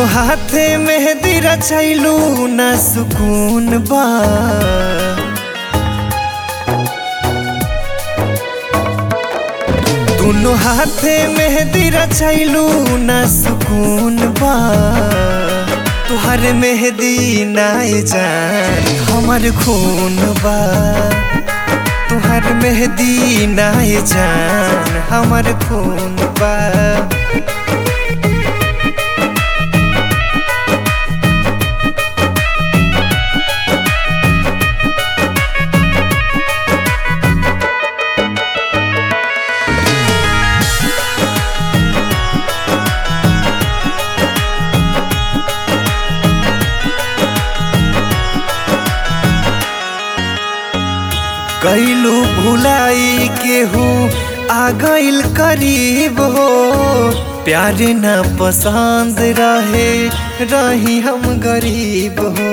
दुनो हाथे मेहंदी रचैलू ना सुकून बा दुनो हाथे मेहंदी रचैलू ना सुकून बा तुहर मेहंदी नाय जान हमर खून बा तुहर मेहंदी नाय जान हमर खून बा कैलू भुलाई केहू आ गइल करीब हो प्यार न पसंद रहे रही हम गरीब हो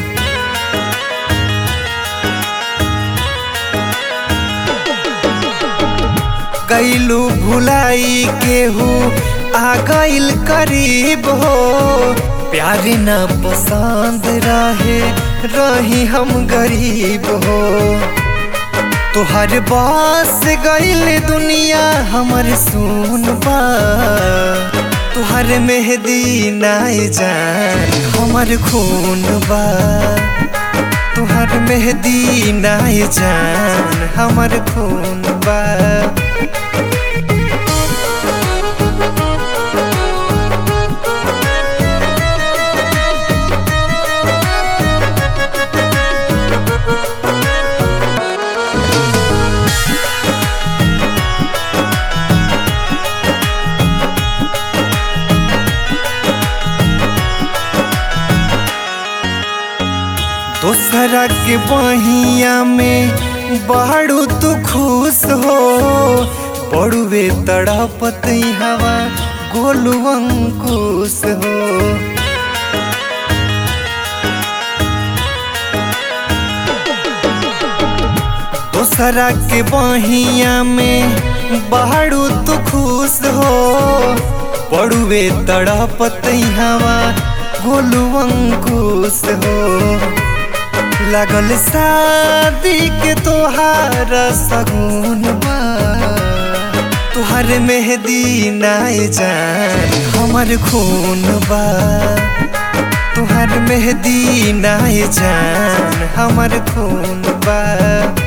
कैलू भुलाई केहू आ गइल करीब हो प्यार न पसंद रहे रही हम गरीब हो तोहर बास गइल दुनिया हमर सुन बा तोहर मेहदी नाय जान हमर खून बा तोहर मेहदी नाय जान हमर खून बा दोसरा के बहिया में बाड़ू तू खुश हो पड़ुए तड़पत हवा गोलू अंकुश हो दोसरा के बहिया में बाड़ू तू खुश हो पड़ुए तड़पत हवा गोलू अंकुश हो लगल शादी के तोहार सगुन बा तोहर मेहदी नाय जान हमर खून बा तोहर मेहदी नाय जान हमर खून बा